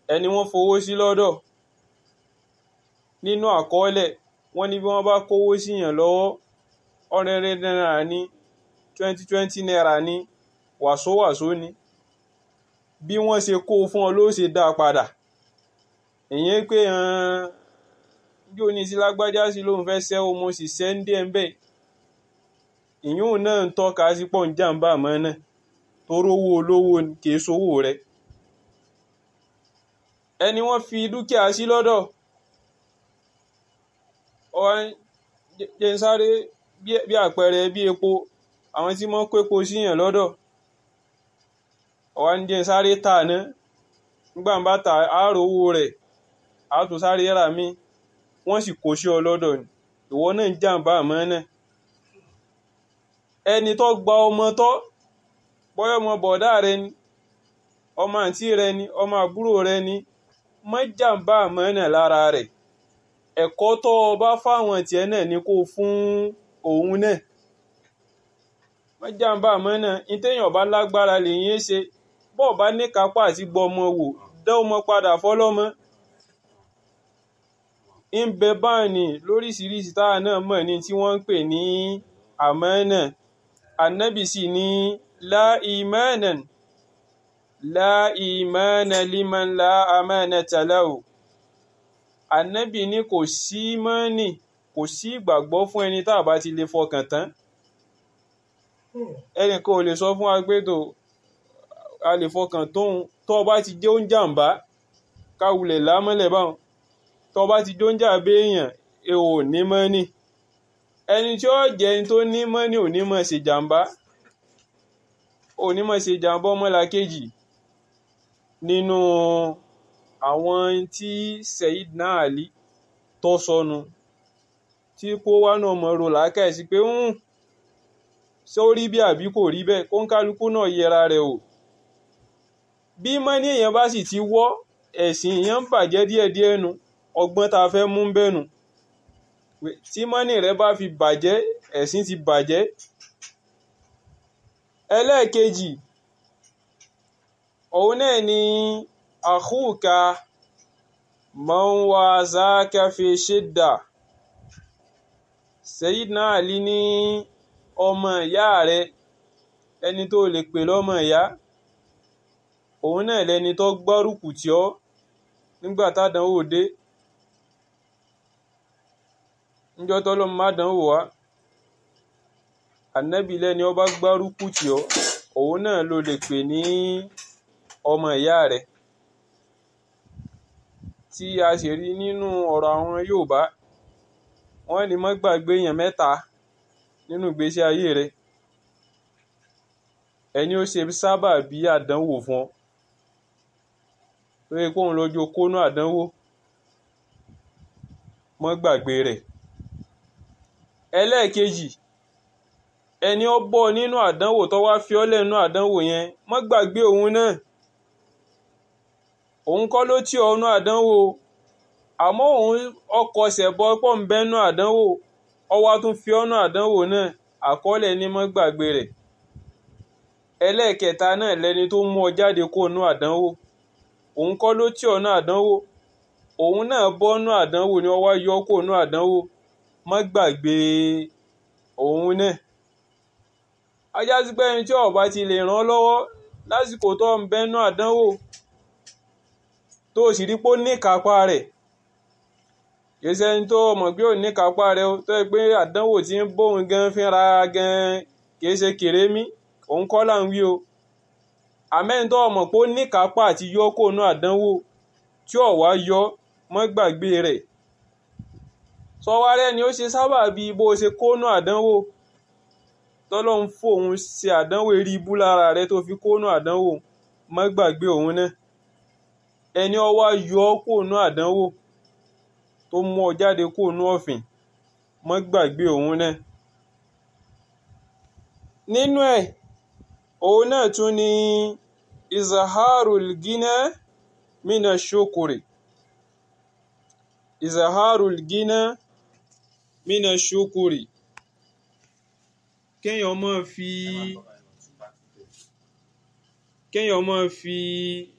ẹni wọ́n fowó sí lọ́dọ̀ nínú àkọọ́lẹ̀ wọ́n ní bí wọ́n bá kówó síyàn lọ́wọ́ ọ̀rẹ́rẹ́ náírà ní twenty twenty naira ní wàsówàsó ni bí wọ́n ṣe kó fún ọ ló ṣe dá a padà ìyẹn pé bí ó ní sí lágbájá sí lóun fẹ́ ṣẹ́ o mo sì ṣẹ́ ń dé ẹ̀ ń bẹ̀ ìyún náà ń tọ́ka sí pọ̀ ń jàǹbá àmọ́ náà tó rówó olówó kì í sowó rẹ̀ ẹni wọ́n fi dúkìá sí lọ́dọ̀ ọ̀hún jẹ́ ń sáré bí àpẹẹrẹ bí epo àwọn tí wọ́n kó epo síyàn lọ́dọ̀ ọ̀wá ń jẹ́ ń sáré tà ná nígbà ń bá ta àárò owó rẹ̀ á tún sáré rà mí wọ́n sì kó sí ọ lọ́dọ̀ ni ìwọ náà ń jàǹbá àmọ́ náà ẹni tó gba ọmọ tọ́ bọ́yọ̀ ọmọ bọ̀dá rẹ ni ọmọ àǹtí rẹ ni ọmọ àbúrò rẹ ni má jàǹbá àmọ́ náà lára rẹ̀ ẹ̀kọ́ tó o bá fáwọn tiẹ̀ náà ni kó fún òun náà wọ́n jàǹbá àmọ́ náà ìtẹ̀yàn bá lágbára lèyìn ṣe bọ́ọ̀ bá ní kápá àti gbọmọ wò dá ọmọ padà fọlọ́mọ ń bẹ báàní lóríṣiríṣi táwa náà mọ̀ ní tí wọ́n ń pè ní àmánà ànábì sì ní la imanan la imana liman la amanata lahu ànábì ní kò sí mọ́nì kò sí ìgbàgbọ́ fún ẹni tá a bá ti lè fọkàn tán ẹnìkan ò lè sọ fún wa pé tó a lè fọkàn tóun tó o bá ti jẹ́ oúnjàmbá káwulẹ̀ lámọ́lẹ̀ báwọn tó o bá ti jẹ́ oúnjàmbá èèyàn ẹ ò ní mọ́nì ẹni tí ó jẹ́ ẹni tó ní mọ́nì ò ní mọ̀ ṣe jàmbá ò ní mọ̀ ṣe jàmbá ọmọlàkejì nínú àwọn tí Sayyidina Ali tó sọnù tí kó wá náà mọ̀ ro làákàyèsí pé ń ṣé ó rí bí àbí kò rí bẹ́ẹ̀ kó ń kálukú náà yẹra rẹ̀ o bí mọ́ní èèyàn bá sì ti wọ́ ẹ̀sìn èèyàn ń bàjẹ́ díẹ̀díẹ̀ nu ọgbọ́n tá a fẹ́ mú bẹ́ẹ̀ nu tí mọ́ní rẹ bá fi bàjẹ́ ẹ̀sìn ti bàjẹ́ ẹlẹ́ẹ̀kejì òun náà ni àkúùka man wazaka fi shidda Sayyidina Ali ní ọmọ ìyá rẹ ẹni tó lè pè lọ́mọ ìyá òun náà lẹni tó gbárùkù tì ọ́ nígbà tádánwò dé níjọ́ tọ́lọ́mọ má dánwò wá ànábì lẹ́ni ó bá gbárùkù tì ọ́ òun náà ló lè pè ní ọmọ ìyá rẹ tí a sì rí nínú ọ̀rọ̀ àwọn Yorùbá wọ́n ní má gbàgbé èèyàn mẹ́ta nínú ìgbésí ayé rẹ ẹni ó ṣe sábà bí àdánwò fún ọ lórí kóun lójú kónú àdánwò mọ́ gbàgbé rẹ̀ ẹlẹ́ẹ̀kejì ẹni ó bọ́ nínú àdánwò tó wá fi ọ́ lẹ́nu àdánwò yẹn mọ́ gbàgbé òun náà òun kọ́ ló tì ọ́ nú àdánwò àmọ́ òun ọkọ̀ ṣẹ̀bọ pọ̀ ń bẹ́nu àdánwò ọwọ́ tún fi ọ́nà àdánwò náà àkọọ́lẹ̀ ní mọ́ gbàgbé rẹ̀ ẹlẹ́ẹ̀kẹta náà lẹni tó mú ọ jáde kó nú àdánwò òun kọ́ ló tì ọ́ nú àdánwò òun náà bọ́ nú àdánwò ni ọwọ́ yọ kó nú àdánwò mọ́ gbàgbé òun náà ajá sí pé ẹni tí ọba ti lè ràn ọ́ lọ́wọ́ lásìkò tó ń bẹ́nu àdánwò tó o sì rí pé ó ní ìkápá rẹ̀ kìí ṣẹni tó mọ̀ pé ò ní kápá rẹ̀ tó yẹ pé àdánwò tí ń bóun gan fínra gan kìí ṣe kèrémí òun kọ́ là ń wí o àmẹ́ni tó mọ̀ pé ó ní kápá àti yọ kó nú àdánwò tí ò wá yọ mọ́ gbàgbé rẹ̀ sọwárẹ́ ni ó ṣe sábà bí bó ṣe kó nú àdánwò tọ́lọ́hún fòun ṣe àdánwò eré ibú lára rẹ̀ tó fi kó nú àdánwò mọ́ gbàgbé òun náà ẹni ó wá yọ kó nú àdánwò tó mú ọ jáde kó nú ọ̀fìn mọ́ gbàgbé òun náà nínú ẹ̀ òun náà tún ni izaharul gina mina shukuri izaharul gina mina shukuri kéèyàn máa fi kéèyàn máa fi